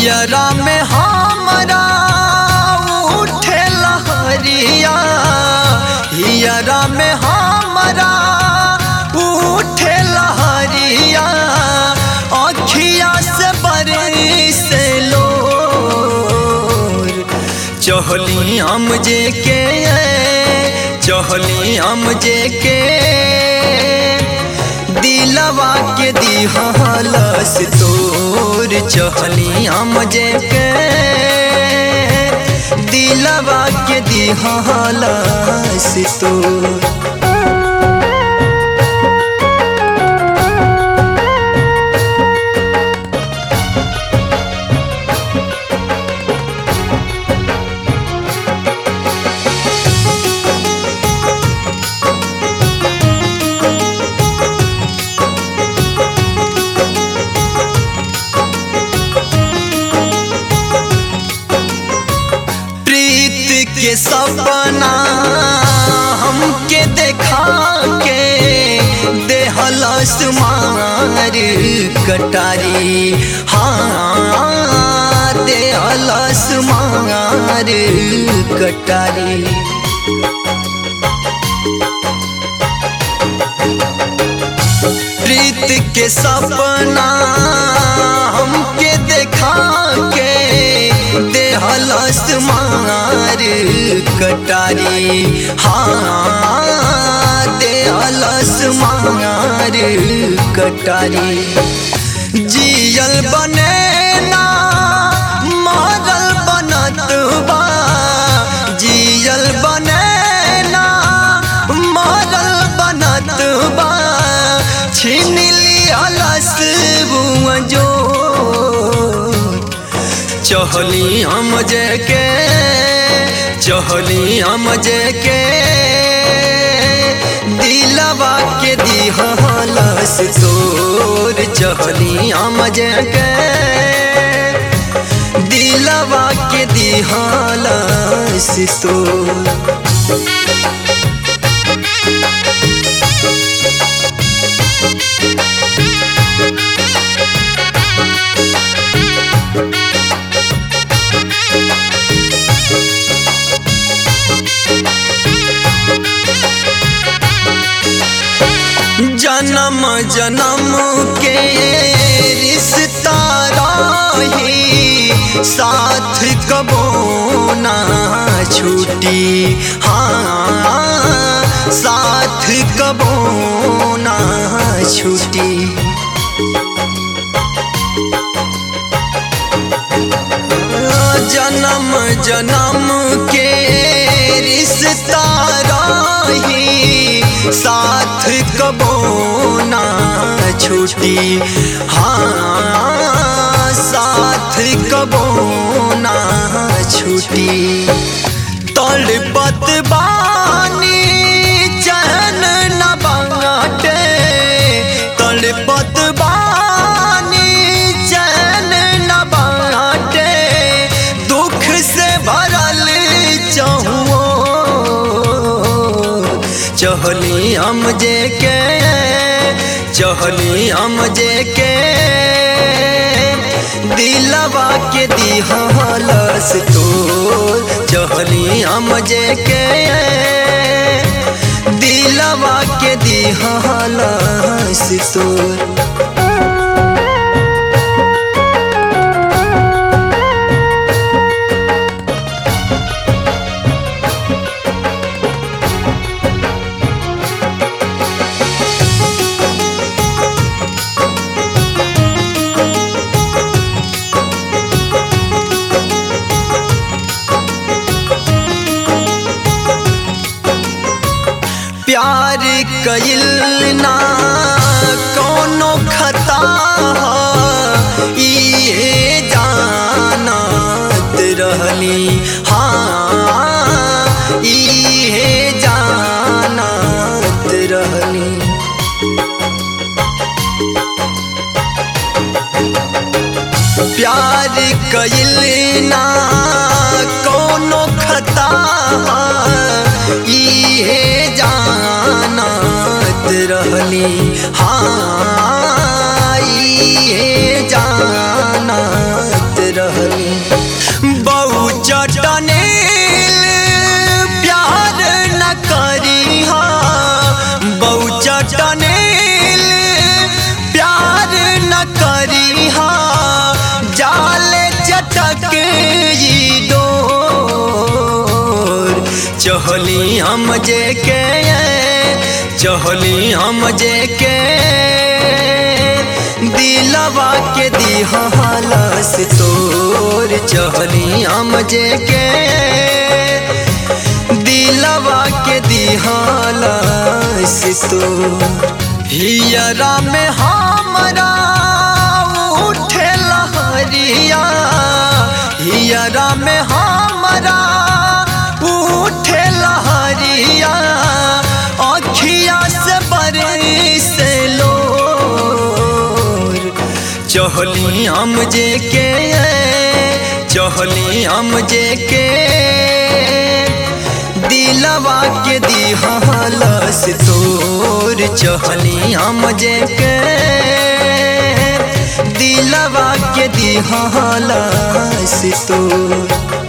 हियरा में हमरा उठे लहरिया हियरा में हमरा उठे लहरिया अखिया से बरसे लोर चहली हम जे के चहली हम जे के दिलवा के दिहलस तोर चहली हम जे के दिलवा के दिहलस तोर प्रीत के सपना हमके देखा के देहलस मार कटारी हाँ देहलस मार कटारी प्रीत के सपना हमके देखा के देहलस मार कटारी हाँ देहलस मार कटारी जियल बने ना मरल बनत बा जियल बने ना मरल बनत बा छीन लियालस बुआ जो चहली हम जे के चहली हम जे के दिलवा के दिहलस तोर चहली हम जे के दिलवा के दिहलस तोर जन्म जन्म के रिश्ता रही साथ कबो ना छूटी हाँ साथ कबो ना छूटी जन्म जन्म के रिश्ता रही साथ कबो ना छूटी हाँ साथ कबो ना छूटी तड़पत बानी चैन न बाटे तड़पत बानी चैन न बाटे दुख से भरल चहुओ चहली हम जे के चहली हम जे के दिलवा के दिहलस तोर चहली हम जे के दिलवा के दिहलस तोर प्यार कइल ना कोनो खता ह, इहे जानत रहली हाँ इहे जानत रहली प्यार कइल ना कोनो खता इहे जानत रहली हाँ इहे जानत रहली हा जाले चटक ई डोर चहली हम जे के चहली हम जे के दिलवा के दिहलस तोर चहली हम जे के दिलवा के दिहलस तोर हियरा में हमरा उठे लहरिया हियरा में हमरा उठे लहरिया अखिया से बरस लोर चहली हम जे के चहली हम जे के दिलवा के दिहलस तोर चहली हम जे के दिलवा के दिहलस तोर